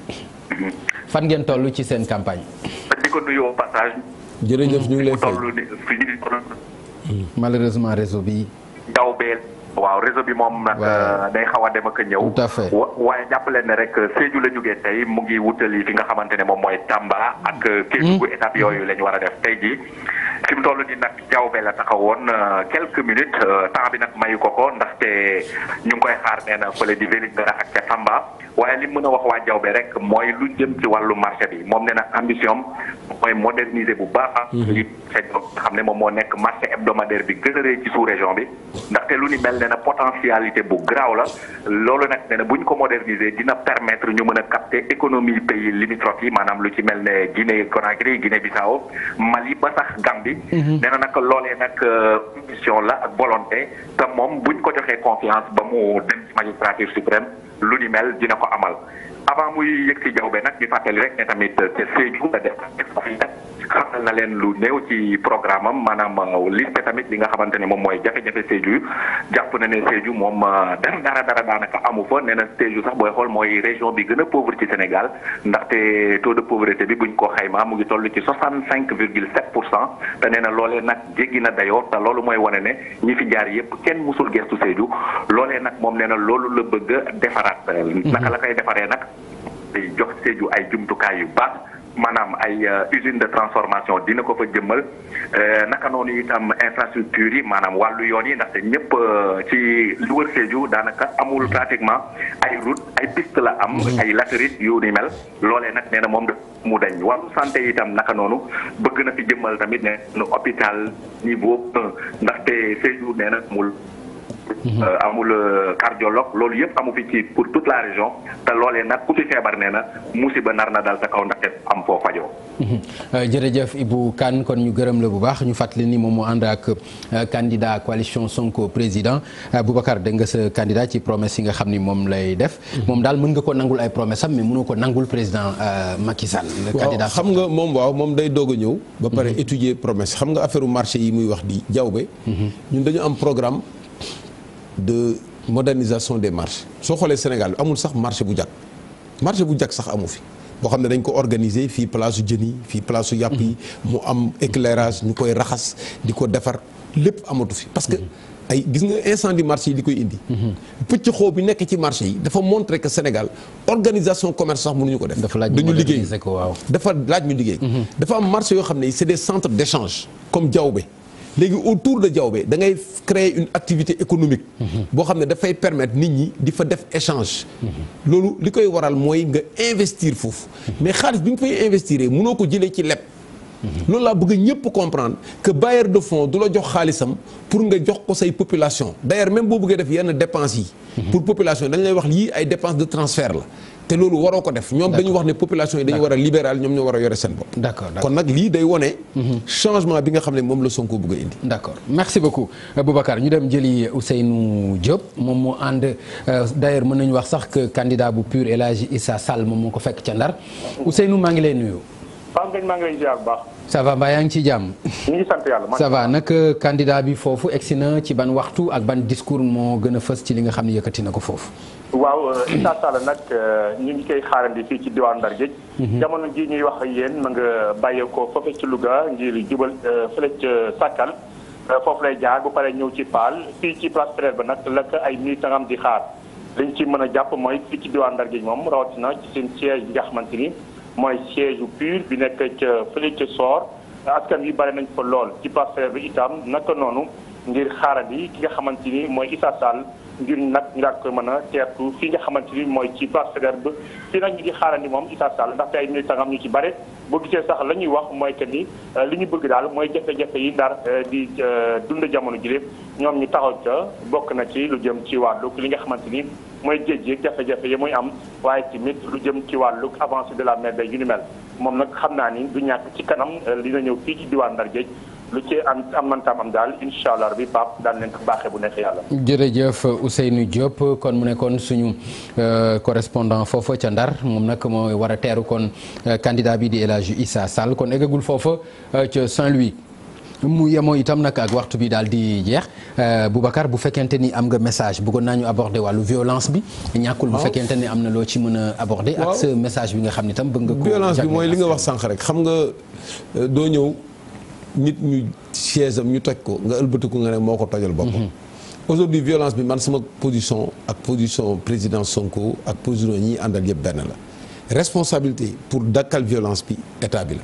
fan ngeen toll ci seen campagne. di ko nuyu au passage jërëjëf ñu ngi lay mu fay. toll ni fi ñu malheureusement réseau bi. daw beel waaw réseau bi moom nag Ouais. day xaw a dem ak a ñëw Tout à fait. wa- waaye jàppaleen ne rek Sédhiou la jógee tey mu ngi wutali fi nga xamante ne moom mooy Tamba ak Kédougou étape yooyu la ñu war a def tey jii fi mu toll nii nag jawbe la taxawoon euh, quelques minutes euh, temps bi nag mayu ko ko ndaxte ñu ngi koy xaar nee na fële di Vélingara ak ca Tamba waaye li mu mën a wax waa jawbe rek mooy lu jëm ci wàllu marché bi moom nee na ambition am mooy moderniser bu baax li nga xam ne moom moo nekk marché hebdomadaire bi gën a rëy ci sous région bi ndaxte lu ni mel nee na potentialité bu graaw la loolu nag nee na bu ñu ko moderniser dina permettre ñu mën a capter économie pays limitrophes yi maanaam lu ci mel ne Guinée Conakry Guinée Bissau Mali ba sax Gambie nee na nag loolee nag ambition la ak volonté te moom buñ ko joxee confiance ba mu dem ci magistrature suprême lu ni mel dina ko amal avant muy yëg ci jawbe nag di fàttali rek ne tamit te Sédhiou la def xamal na leen lu néew ci programme am maanaam liste tamit li nga xamante ne moom mooy jafe-jafe Sédhiou jàpp na ne Sédhiou moom dara dara dara daanaka amu fa nee na Sédhiou sax booy xool mooy région bi gën a pauvre ci Sénégal ndaxte taux de pauvreté bi buñ ko xaymaa mu ngi toll ci 65 virgule 7 pour cent te nee na loolee nag jéggi na dayoo te loolu mooy wane ne ñi fi jaar yépp kenn musul gestu Sédhiou loolee nag moom nee na loolu la bëgg a defaraat naka la koy defaree nag day jox Sédhiou ay jumtukaay yu baax maanaam ay usine de transformation dina ko fa jëmmal naka noonu itam infrastructure yi maanaam wàllu yoon yi ndaxte ñëpp ci lu wër Sédhiou daanaka amul pratiquement ay route ay piste la am ay latérite yu ni mel loolee nag nee na moom mu dañ wàllu santé itam naka noonu bëgg na fi jëmmal tamit ne nu hôpital niveau un ndaxte Sédhiou nee na mul amul cardiologue loolu yëpp amu fi ci pour toute la région te loolee nag ku fi feebar nee na musiba nar na dal sa kaw ndaxte am foo fajoo. jërëjëf Ibou Kane kon ñu gërëm la bu baax ñu fàttali ni moom moo ànd ak candidat coalition Sonko président Boubacar dégg nga sa candidat ci promesse yi nga xam ni moom lay def. moom daal mën nga ko nangul ay promesse am mais mënoo ko nangul président Macky Sall. le candidat waaw xam nga moom waaw moom day doog a ñëw. ba pare étudier promesse xam nga affaire marché yi muy wax di jawbe ñun dañu am programme. de modernisation des marchés soo xoolee Sénégal amul sax marché bu jag marché bu jag sax amu fi boo xam ne dañ ko organiser fii place su jën yi fii place su yàpp yi mu am éclairage ñu koy raxas di ko defar lépp amatu fi parce que ay gis nga incendie marché yi li koy indi pëcc xoo bi nekk ci marché yi dafa montrer que Sénégal organisation commerce sax mënuñu ko def dañu liggéey dafa laaj ñu liggéey dafa am marché yoo xam ne c'est des centres d'échange comme Diaobé léegi autour de Diaobé da ngay créer une activité économique boo xam ne dafay permettre nit ñi di fa def échange loolu li koy waral mooy nga investir foofu mais xaalis bi nga fay investir mënoo ko jëlee ci leb loolu laa bëgg ñëpp comprendre que bailleur de fonds du la jox xaalisam pour nga jox ko say population d'ailleurs même boo bëggee def yenn dépenses yi pour population dañ lay wax lii ay dépenses de transfert la te loolu waroo ko def ñoom dañu wax ne population yi dañu war a libéral ñoom ñoo war a yore seen bopp d'accord kon nag lii day wone changement bi nga xam ne moom la Sonko bëgg a indi d'accord merci beaucoup Boubacar ñu dem jëli Ousseynou Diop moom moo ànd d'ailleurs mën nañu wax sax que candidat bu PUR El Hadji Issa Sall moom moo ko fekk ca Ndar Ousseynou maa ngi lay nuyu Pape Ngagne maa ngi lay ziar bu baax. ça va mbaa yaa ngi ci jàmm. ñu ngi sant yàlla. ça va nag candidat bi foofu egsi na ci ban waxtu ak ban discours moo gën a fës ci li nga xam ne yëkkati na ko foofu. waaw Issa Sall nag ñu ngi koy xaarandi fii ci diwaan Ndar Géej. jamono ji ñuy wax ak yéen ma nga bàyyeekoo foofu ci Louga ngir jubal fële ca Sakal foofu lay jaar bu paree ñëw ci Paal fii ci place Faidherbe ba nag la ay militants am di xaar liñ ci mën a jàpp mooy fii ci diwaan Ndar Géej moom rawatina ci seen siège bi nga xamante ni. mooy siège PUR bi nekk ca fële ca Soor askan wi bare nañ fa lool ci place Faidherbe bi itam naka noonu ngir xaarandi ki nga xamante ni mooy Issa Sall ngir nag ñu daal koy mën a teertu fii nga xamante ni mooy ci place Faidherbe fii nag ñu ngi xaarandi moom Issa Sall ndaxte ay militants am ñu ci bare boo gisee sax la ñuy wax mooy que ni li ñu bëgg daal mooy jafe-jafe yi ndar di dund jamono ji ñoom ñu taxaw ca bokk na ci lu jëm ci wàllu li nga xamante ni mooy géej gi jafe-jafe yi muy am waaye tamit lu jëm ci wàllu avancée de la mer day yu ni mel moom nag xam naa ni du ñàkk ci kanam dina ñëw fii ci diwaan Ndar géej lu ci am am mantaam am daal incha allah rabi Pape daal leen ko baaxee bu neexee yàlla. jërëjëf Ousseynou Diop kon mu nekkoon suñu correspondant foofa ca Ndar moom nag mooy war a teeru kon candidat bi di El Hadji Issa Sall kon eggagul foofa ca Saint-Louis. mu yemoo itam nag ak waxtu bi daal di jeex Boubacar bu fekkente ni am nga message bëggoon naa ñu aborder wàllu violence bi. ñàkkul bu fekkente ni am na loo ci mën a aborder. ak sa message bi nga xam ne itam bëgg nga ko. violence bi mooy li nga wax sànq rek xam nga doo ñëw nit ñu chaise am ñu toj ko nga ëlbatiku nga ne moo ko tojal boppam. aujourd'hui violence bi man sama position ak position président Sonko ak position ñi àndal yëpp benn la responsabilité pour dakkal violence bi état bi la.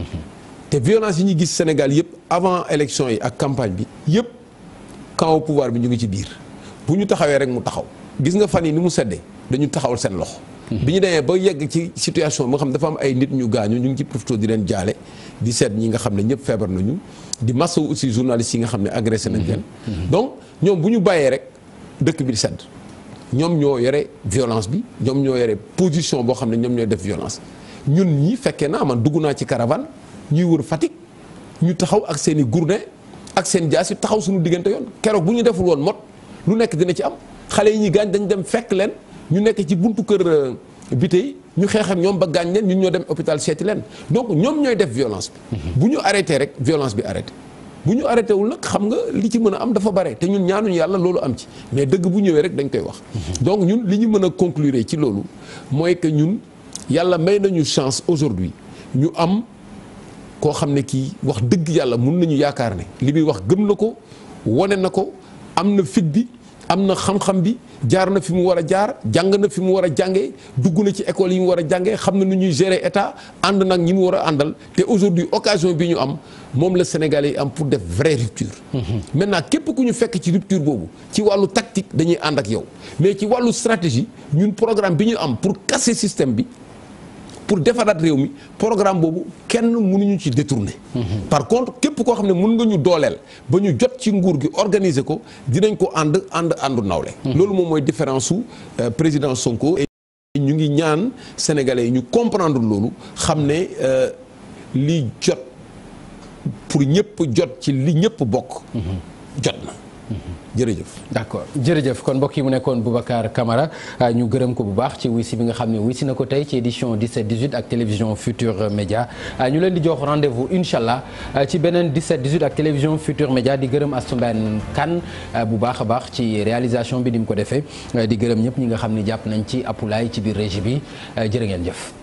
te violence yi ñu gis Sénégal yëpp avant élection yi ak campagne bi yëpp camp au pouvoir bi ñu ngi ci biir bu ñu taxawee rek mu taxaw gis nga fan yi ni mu seddee dañu taxawal seen loxo. bi ñu demee ba yegg ci situation bi nga xam dafa am ay nit ñu gaañu ñu ngi ci profité di leen jaale di seet ñi nga xam ne ñëpp feebar nañu di masawu aussi journalistes yi nga xam ne agressé nañ leen. donc ñoom bu ñu bàyyee rek dëkk bi di sedd ñoom ñoo yore violence bi ñoom ñoo yore position boo xam ne ñoom ñooy def violence ñun ñi fekkee naa man dugg naa ci caravane. ñuy wër Fatick ñu taxaw ak seen i gourdin ak seen jaas yi taxaw suñu diggante yoon keroog bu ñu deful woon mot lu nekk dina ci am xale yi ñuy gaañ dañ dem fekk leen ñu nekk ci buntu kër bi tey ñu xeex ak ñoom ba gaañ leen ñun ñoo dem hôpital seeti leen donc ñoom ñooy def violence bi. bu ñu arrêté rek violence bi arrêté. bu ñu arrêté wul nag xam nga li ci mën a am dafa bare te ñun ñaanuñu yàlla loolu am ci mais dëgg bu ñëwee rek dañ koy wax. donc ñun li ñu mën a conclure ci loolu mooy que ñun yàlla may nañu chance aujourd'hui ñu am. koo xam ne kii wax dëgg yàlla mun nañu yaakaar ne li muy wax gëm na ko wane na ko am na fit bi am na xam-xam bi jaar na fi mu war a jaar jàng na fi mu war a jàngee dugg na ci école yi mu war a jàngee xam na nu ñuy gérer état ànd nag ñi mu war a àndal te aujourd'hui occasion bi ñu am moom la Sénégalais yi am pour def vraie rupture. maintenant képp ku ñu fekk ci rupture boobu ci wàllu tactique dañuy ànd ak yow mais ci wàllu stratégie ñun programme bi ñu am pour casser système bi. pour defaraat réew mi programme boobu kenn mënuñu ci détourner. par contre képp koo xam ne mën nga ñu dooleel ba ñu jot ci nguur gi organiser ko dinañ ko ànd ànd àndu nawle. loolu moom mooy différence su président Sonko. et ñu ngi ñaan sénégalais yi ñu comprendre loolu xam ne li jot pour ñëpp jot ci li ñëpp bokk. jot na. jërëjëf d'accord jërëjëf kon mbokk yi mu nekkoon Boubacar Camara ñu gërëm ko bu baax ci wisi bi nga xam ne wisi na ko tey ci édition 17 18 ak télévision Futur Média ñu leen di jox rendez-vous incha allah ci beneen 17 18 ak télévision Futur Média di gërëm Astou Mbène Kane bu baax a baax ci réalisation bi ni mu ko defee di gërëm ñëpp ñi nga xam ne jàpp nañ ci apulaay ci biir régie bi jërë ngeen jëf